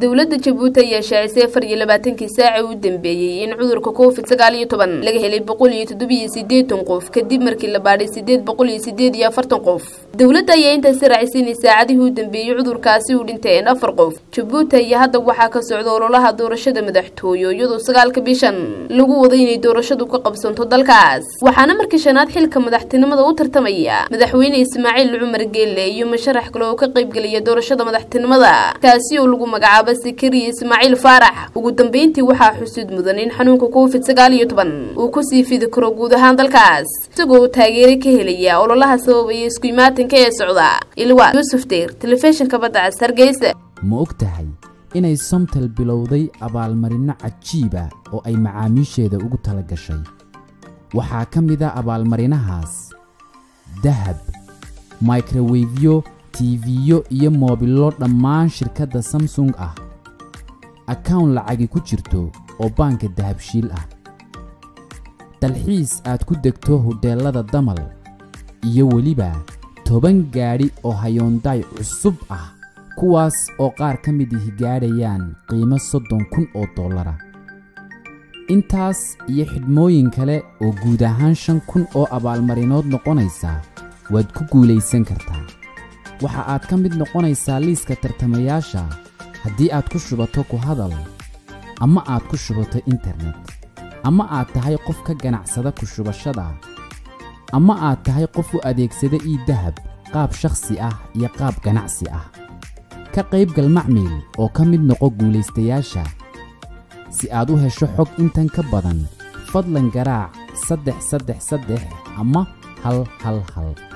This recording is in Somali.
dowladda jabuuti ayaa shaacisay afar iyo labaatankii saaci u dambeeyey in cudurka covid sagaal iyo toban laga helay boqol iyo toddobiyo siddeetan qof kadib markii la baadhay siddeed boqol iyo siddeed iyo afartan qof dowladda ayaa intaasi raacisay inay saacadihii u dambeeyey cudurkaasi u dhinteen afar qof jabuuti ayaa hadda waxaa ka socda ololaha doorashada madaxtooyo iyadoo sagaalka bishan lagu wado inay doorashadu ka qabsanto dalkaas waxaana markii shanaad xilka madaxtinimada u tartamaya madaxweyne ismaaciil cumar geelle iyo musharax kale oo ka qaybgelaya doorashada madaxtinimada kaasi oo lagu magacaabo sakariya ismaaciil faarax ugu dambeyntii waxaa xusuud mudan in xanuunka covid sagaal iyo toban uu kusii fidi karo guud ahaan dalkaas isagoo taageero ka helaya ololaha sababaya isku imaatinka ee socda ilwa yuusuf deyr telefishinka badda cas hargeysa ma og tahay inay somtal bilowday abaalmarinno cajiiba oo ay macaamiisheeda ugu tala gashay waxaa ka mid a abaalmarinahaas dahab microwefyo tiifiyo iyo moobillo dhammaan shirkadda samsung ah akawn lacagi ku jirto oo baanka dahabshiil ah dalxiis aad ku degto hodheellada damal iyo weliba toban gaadhi oo hayoondaay cusub ah kuwaas oo qaar ka mid ihi gaadhayaan qiimo soddon kun oo dollara intaas iyo xidhmooyin kale oo guud ahaan shan kun oo abaalmarinood noqonaysa waad ku guulaysan kartaa waxa aad ka mid noqonaysaa liiska tartamayaasha haddii aad ku shubato ku hadal ama aad ku shubato internet ama aad tahay qof ka ganacsada ku shubashada ama aad tahay qof u adeegsada ii dahab qaab shakhsi ah iyo qaab ganacsi ah ka qaybgal macmiil oo ka mid noqo guulaystayaasha si aad u hesho xog intan ka badan fadlan garaac saddex saddex saddex ama hal hal hal